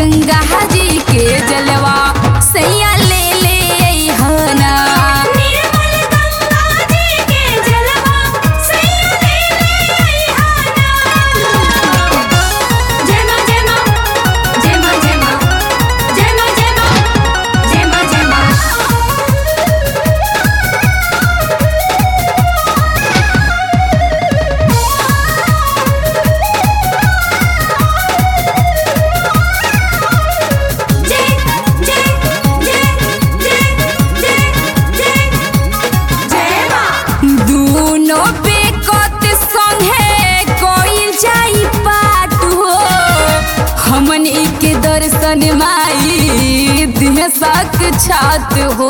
गंगा जी के जलवा सैया ले ले अइहना निर्मल गंगा जी के जलवा सैया ले ले अइहाना जय मां जय मां जय मां जय मां जय मां जय मां जय मां जय मां जय जय जय जय जय जय जय मां दूनो बेकत संगे कोइल जाई पाट हो हमन के दर्शन माई दिह सक छात हो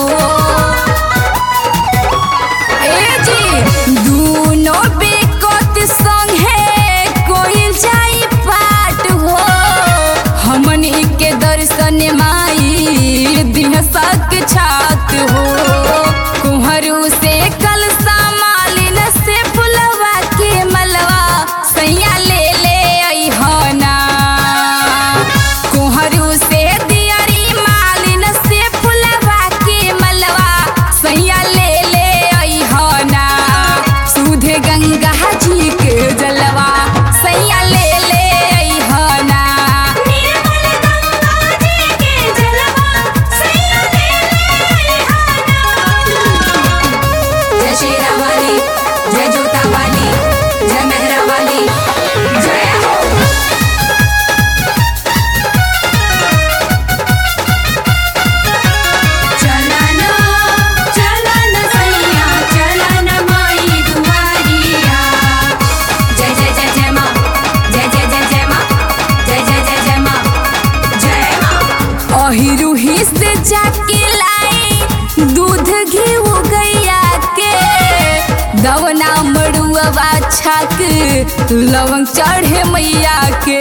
ए जी दूनो बेकत संगे कोइल जाई पाट हो हमन के दर्शन माई दिह सक छात हो कुहरू से कल मालिन से फुलवा के मलवा सैया ले ले अइहना कुहरू से दियरी मालिन से फुलवा के मलवा सैया ले ले अइहना सुधे गंगा जी के जलवा सैया ले ले अइहना निर्मल गंगा जी के जलवा सैया ले ले अइहाना जय शेरा वाली जय जोता वाली जय मेहरा वाली जय हो चलना चलना सैया चलना माई दुआरिया जय जय जय जय माँ जय जय जय जय माँ जय जय जय जय माँ जय माँ अहिरुही से जाके लाई दूध घी गैया के दवना मड़ुआ छाक लवंग चढ़े मैया के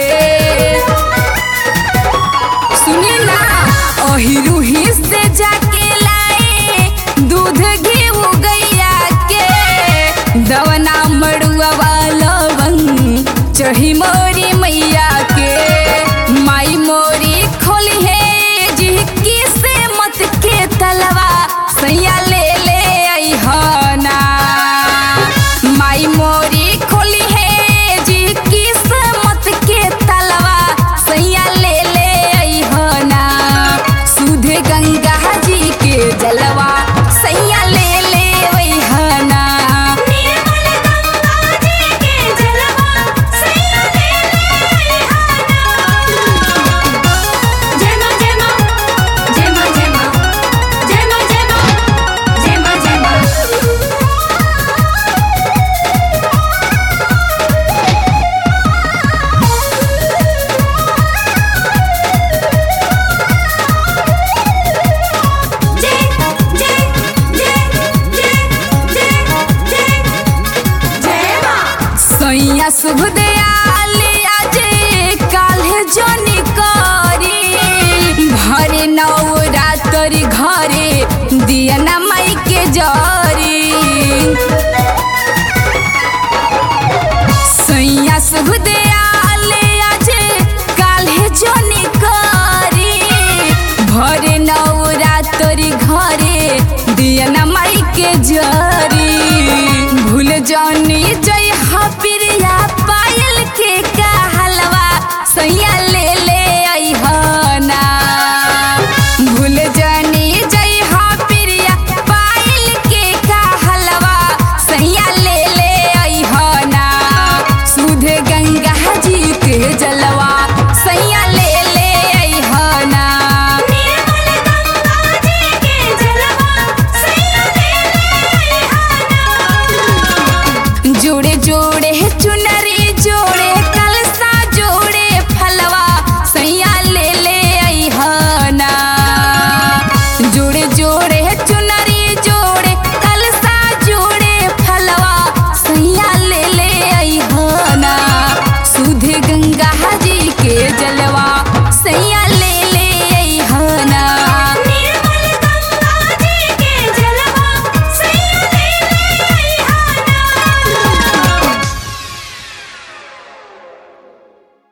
सुनी ना अहिरुही से जाके लाई दूध घी गैया के दवना मड़ुआ लवंग चढ़ी मोर